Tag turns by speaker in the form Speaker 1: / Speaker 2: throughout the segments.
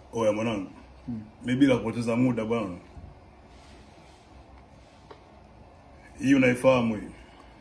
Speaker 1: Oya mwanangu, mi bila kupoteza muda bwana, hii unaifahamu hii?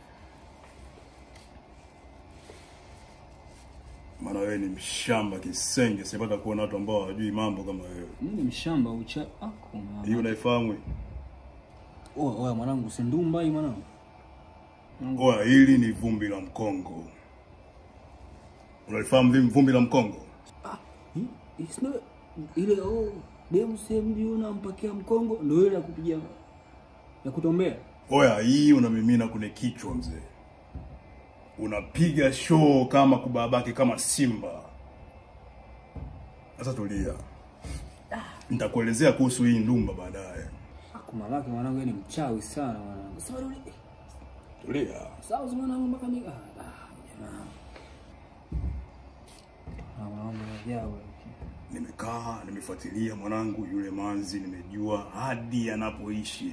Speaker 1: Maana wewe ni mshamba kisenge, sipata kuona watu ambao hawajui mambo kama wewe.
Speaker 2: Mimi ni mshamba ucha ako mama.
Speaker 1: Hii unaifahamu hii?
Speaker 2: Oya, oya mwanangu, si ndumba hii mwanangu.
Speaker 1: Oya, hili ni vumbi la mkongo. Unalifahamu vipi vumbi la mkongo?
Speaker 2: Ah, hii it's not ile oh demu sehemu unampakia mkongo ndio ile ya kupiga ya kutombea.
Speaker 1: Oya, hii unamimina kwenye kichwa mzee, unapiga show kama kubabake kama simba. Sasa tulia, nitakuelezea kuhusu hii ndumba baadaye.
Speaker 2: Ako malaki mwanangu, yeye ni mchawi sana mwanangu. Sasa yule
Speaker 1: Tulia.
Speaker 2: sawa mwanangu mpaka ni ah ah, jamaa. Ah, mwanangu ajabu.
Speaker 1: Nimekaa nimefuatilia mwanangu yule manzi, nimejua hadi anapoishi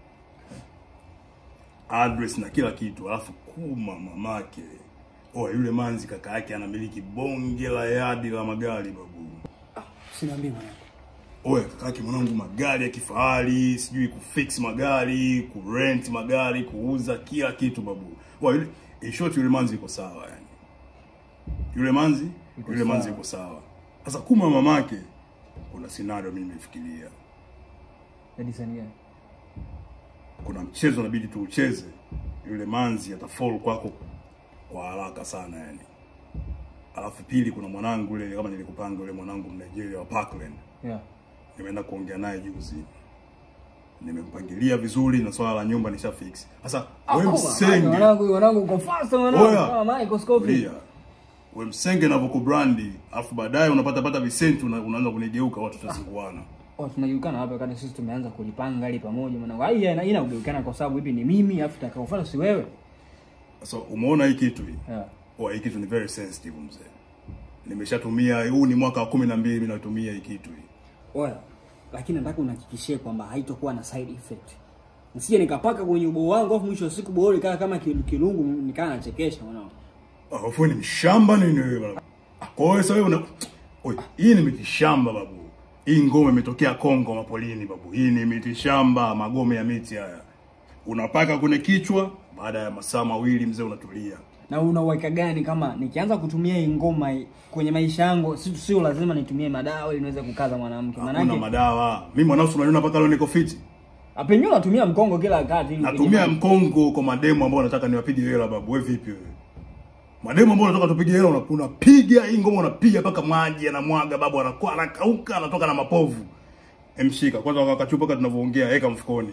Speaker 1: address na kila kitu, alafu kuma mamake. Oya, yule manzi kaka yake anamiliki bonge la yadi la magari babu.
Speaker 2: Sinaambia mwanangu.
Speaker 1: Oya kakake mwanangu, magari ya kifahari, sijui kufix magari, kurent magari, kuuza kila kitu babu. Oya, yule in short, yule manzi yuko sawa yani. Yule manzi,
Speaker 2: Yuko
Speaker 1: yule manzi
Speaker 2: sawa.
Speaker 1: yuko sawa. Sasa kuma mamake, kuna scenario mimi nimefikiria.
Speaker 2: Hadi sasa gani?
Speaker 1: Kuna mchezo inabidi tuucheze. Yule manzi atafall kwako kwa haraka sana yani. Alafu pili, kuna mwanangu yule kama nilikupanga yule mwanangu Mnigeria wa Parkland.
Speaker 2: Yeah.
Speaker 1: nimeenda kuongea naye juzi, nimempangilia vizuri na swala la nyumba nisha fix. Sasa wewe msenge,
Speaker 2: Mwanangu, mwanangu uko fast mwanangu.
Speaker 1: Oya.
Speaker 2: Kama Michael Scofield.
Speaker 1: tulia, wewe msenge na kubrandi, alafu baadaye unapata pata visenti, una, unaanza kunigeuka, watu tutazinguana.
Speaker 2: Oh, tunajulikana hapa wakati sisi tumeanza kulipanga hili pamoja mwanangu. Hai ina ina kujulikana kwa sababu hivi ni mimi afu takaofanya si wewe.
Speaker 1: Sasa umeona hii kitu hii,
Speaker 2: Yeah.
Speaker 1: oh, hii kitu ni very sensitive mzee. Nimeshatumia, huu ni mwaka wa kumi na mbili mimi natumia hii kitu hii.
Speaker 2: Oya. Lakini nataka unahakikishie kwamba haitokuwa na side effect. Nisije nikapaka kwenye ubao wangu afu mwisho wa siku bora ikawa kama kilu- kilungu nikaa nachekesha mwanangu.
Speaker 1: Alafu wewe ni mshamba nini wewe bwana? Kwa hiyo sasa wewe una Oi, hii ni mitishamba babu. Hii ngome imetokea Kongo mapolini babu. Hii ni mitishamba, magome ya miti haya. Unapaka kwenye kichwa, baada ya masaa mawili mzee unatulia.
Speaker 2: Na una uhakika gani kama nikianza kutumia hii ngoma hii kwenye maisha yangu si- sio lazima nitumie madawa ili niweze kukaza mwanamke.
Speaker 1: Hakuna
Speaker 2: Maana
Speaker 1: madawa. Mimi mwanao unaniona mpaka leo niko fiti.
Speaker 2: apenyo natumia mkongo kila wakati ili
Speaker 1: Natumia mkongo kwa mademo ambao nataka niwapige hela babu. Wewe vipi wewe? Mademo ambao nataka tupige hela una- unapiga hii ngoma unapiga mpaka maji yanamwaga babu anakuwa anakauka anatoka na mapovu. Emshika kwanza wakakachupa kama tunavyoongea weka mfukoni.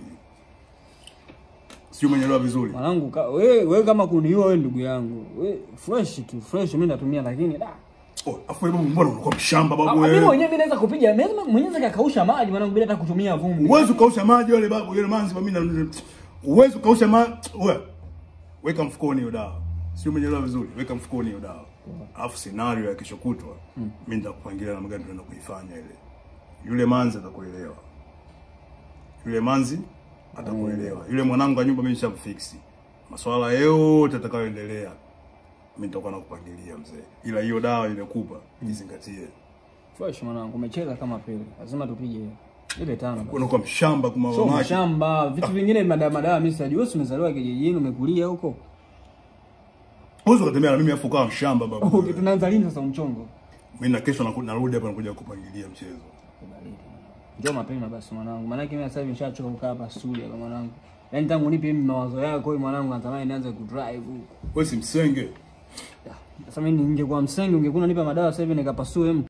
Speaker 1: Sio umeelewa vizuri.
Speaker 2: Mwanangu ka, wewe wewe kama kuniua wewe ndugu yangu. Wewe fresh tu, fresh mimi natumia lakini da.
Speaker 1: Oh, afu wewe mbona unakuwa mshamba
Speaker 2: Ah,
Speaker 1: babu
Speaker 2: Mimi
Speaker 1: wewe?
Speaker 2: mwenyewe mimi naweza kupiga, mimi mwenyewe naweza kakausha maji mwanangu bila hata kutumia vumbi.
Speaker 1: Uwezo kausha maji wale babu yule manzi mimi na uwezo kausha maji wewe. Weka mfukoni hiyo dawa. Sio umeelewa vizuri. Weka mfukoni hiyo dawa. Alafu scenario ya kesho kutwa mimi nitakupangilia na magari tunaenda kuifanya ile. Yule manzi atakuelewa. Yule manzi atakuelewa. Yule mwanangu wa nyumba mimi nishamfix. Masuala yote atakayoendelea mimi nitakuwa nakupangilia mzee. Ila hiyo dawa nimekupa, jizingatie.
Speaker 2: Fresh mwanangu, umecheza kama pele. Lazima tupige ile tano basi.
Speaker 1: Unakuwa mshamba kwa
Speaker 2: Sio
Speaker 1: mama
Speaker 2: mashamba, vitu vingine madawa madawa mimi sijui. Wewe si umezaliwa kijijini, umekulia huko.
Speaker 1: Uwezo kutembea na mimi afu kawa mshamba babu.
Speaker 2: Okay, tunaanza lini sasa mchongo?
Speaker 1: Mimi na kesho naku- narudi hapa nakuja kupangilia mchezo.
Speaker 2: Njoo mapema basi mwanangu. Maana yake mimi sasa hivi nishachoka kukaa hapa studio hapa mwanangu. Yaani tangu nipe mimi mawazo yako wewe mwanangu natamani nianze kudrive huko.
Speaker 1: Wewe si msenge.
Speaker 2: Sasa mimi ningekuwa msenge ungekuwa unanipa madawa sasa hivi nikapasue mtu.